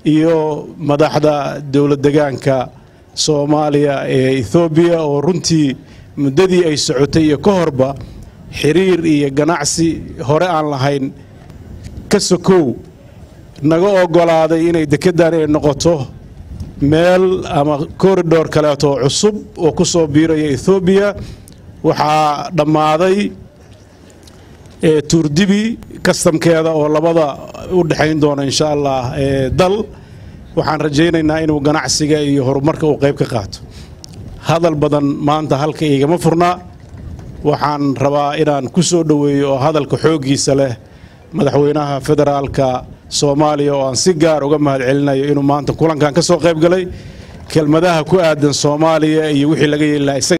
iyo madaxda dowlad degaanka soomaaliya ee ethoobiya oo runtii muddadii ay socotay iyo ka horba xiriir iyo ganacsi hore aan lahayn ka sokow naga oggolaaday inay dekeddan ay noqoto meel ama koridhor kaleeto cusub oo ku soo biiraya ethoobiya waxaa dhammaaday tuurdibi kastamkeeda oo labada u dhexayn doona insha allah dal waxaan rajaynaynaa inuu ganacsiga iyo horumarka uu qayb ka qaato hadal badan maanta halka igama furnaa waxaan rabaa inaan ku soo dhoweeyo oo hadalka xooggiisa leh madaxweynaha federaalka soomaaliya oo aan si gaar uga mahad celinayo inuu maanta kulankan ka soo qayb galay kelmadaha ku aadan soomaaliya iyo wixii laga yeeli lahaa